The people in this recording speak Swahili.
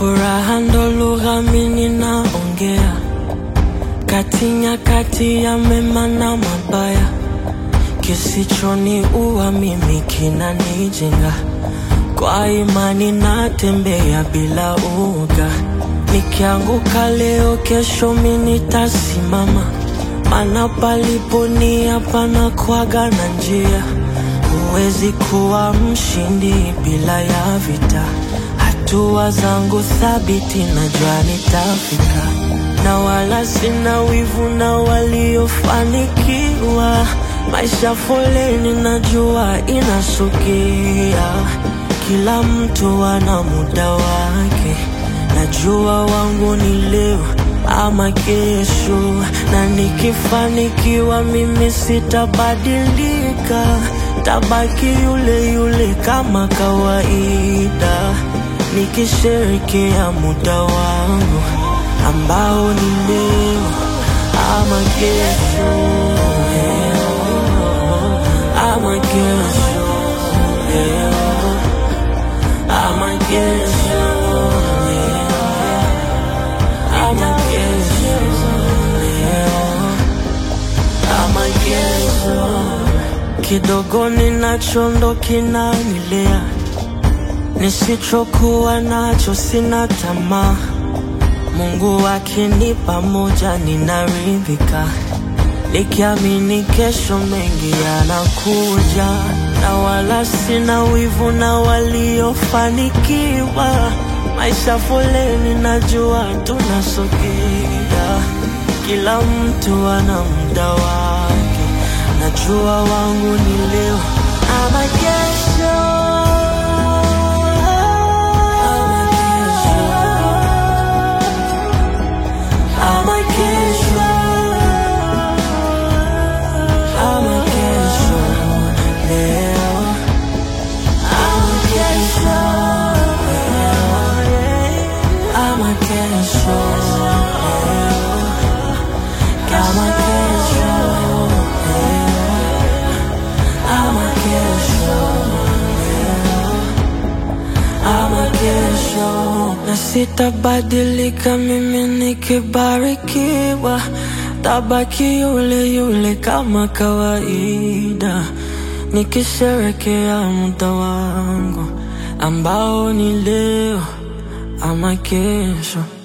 Furaha ndo lugha mimi naongea, kati nyakati ya mema na mabaya, kisichoniua mimi kinanijenga. Kwa imani natembea bila uoga, nikianguka leo, kesho mimi nitasimama, maana palipo nia panakuwaga na njia. Huwezi kuwa mshindi bila ya vita. Hatua zangu thabiti, najua nitafika, na wala sina wivu na waliofanikiwa. Maisha foleni, najua inasukia, kila mtu ana muda wake. Najua wangu ni leo ama kesho, na nikifanikiwa mimi sitabadilika, tabaki yule yule kama kawaida, nikisherekea muda wangu ambao ni leo ama kesho, leo ama kesho, leo ama kesho, leo ama kesho, leo ama kesho. Kidogo ninacho ndo kinanilea, nisichokuwa nacho sina tamaa. Mungu akinipa moja ninaridhika, nikiamini kesho mengi yanakuja, na wala sina wivu na waliofanikiwa. Maisha foleni, najua tunasogea, kila mtu ana muda wake. Najua wangu ni leo ama kesho, ama kesho, ama kesho, ama kesho, leo ama kesho, leo ama kesho, leo kama kesho, leo ama kesho, leo ama kesho, na sitabadilika mimi nikibarikiwa, tabaki yule yule kama kawaida, nikisherekea muda wangu ambao ni leo ama kesho.